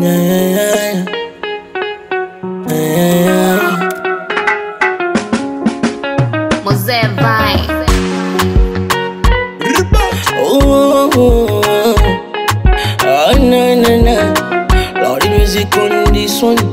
yeah, yeah, yeah. Mosé vai. Oh, oh, oh. Ah, na, na, na. Loud music on this one.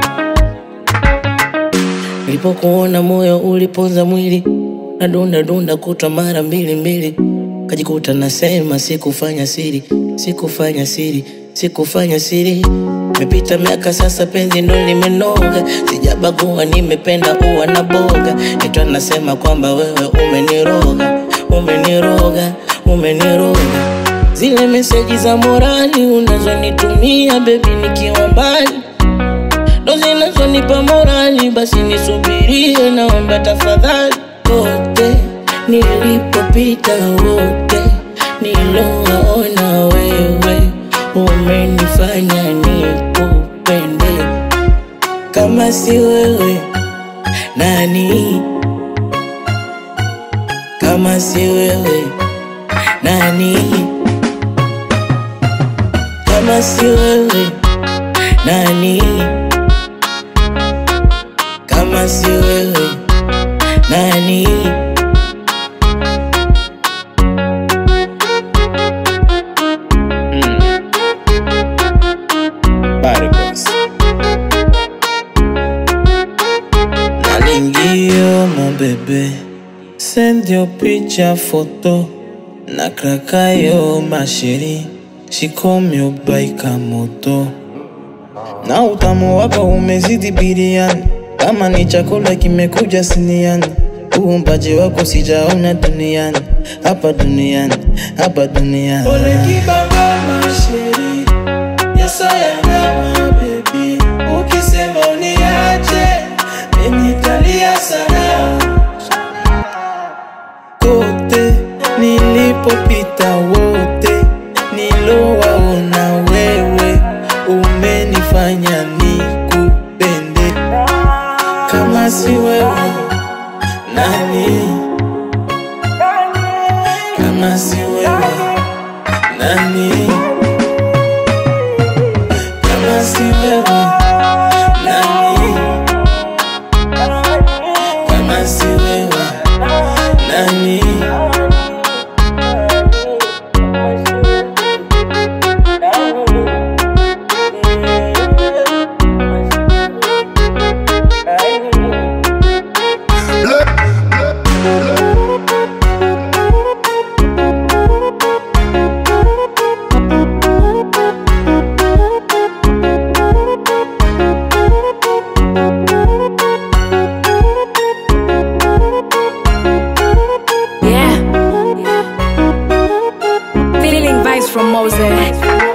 Nilipokuona moyo uliponza mwili, nadunda dunda kutwa mara mbili mbili, kajikuta nasema sikufanya siri, sikufanya siri, sikufanya siri. Imepita miaka sasa, penzi ndo limenoga, sijabagua, nimependa uwa na boga, ito nasema kwamba wewe umeniroga, umeniroga, umeniroga. Zile meseji za morali unazonitumia bebi nikiwa mbali ndo zinazonipa morali, basi nisubirie, naomba tafadhali. Kote nilipopita, wote nilowaona, wewe umenifanya nikupende. Kama si wewe nani? Kama si wewe nani? Kama si wewe nani? kama si wewe nani? Nalingio mon bébé Send your picture photo Na krakayo ma chérie She call me ubaika moto Na utamu wako umezidi biriani Kama ni chakula kimekuja siniani Uumbaji wako sijaona duniani Hapa duniani, hapa duniani Ole kibaba masheri Yes I am my baby Ukisema uniache Nitalia sana Kote nilipopita wote Nilowaona wewe Umenifanya nikupende Kama si wewe nani? Kama si wewe nani? Kama si wewe nani? Kama si wewe nani? Yeah. Feeling vibes from Mosé.